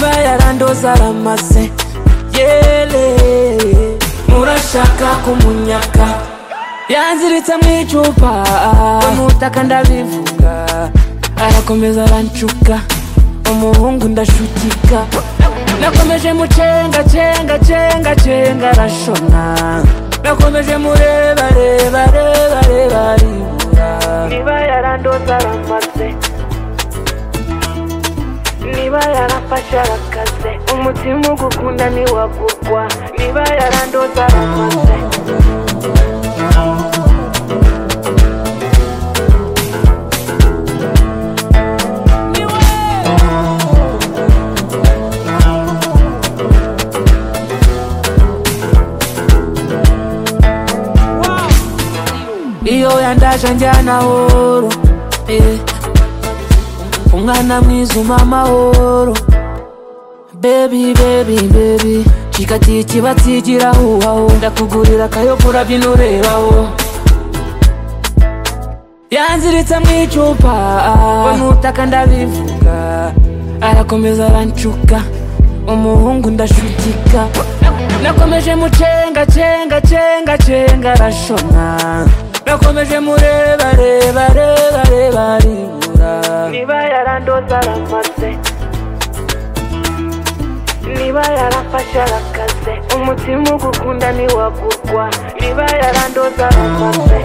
ingabo zaramase yele murashaka kumunyaka yanziritse mu icupa amutaka ndabivuga arakomeza arancuka umuhungu ndashutika nakomeje mucenga cenga cenga cenga arashona nakomeje mureba reba reba reba ribura niba yarandoza aramaze niba yarafashe arakaze umutima ugukunda ntiwagurwa niba yarandoza aramaze iyo yandasha njyana horo eh. umwana mwiza umpa amahoro bebi bebi bebi cikatiye ikibatsi igirahuhaho ndakugurira akayogura by'inorebaho yanziritse mu icupa n'utaka ndabivuga arakomeza arancuka umuhungu ndashutika nakomeje mucenga cenga cenga cenga arashona nakomeje mureba reba reba reba ribura niba yarandoza aramaze niba yarafashe arakaze umutima ugukunda ntiwagurwa niba yarandoza aramaze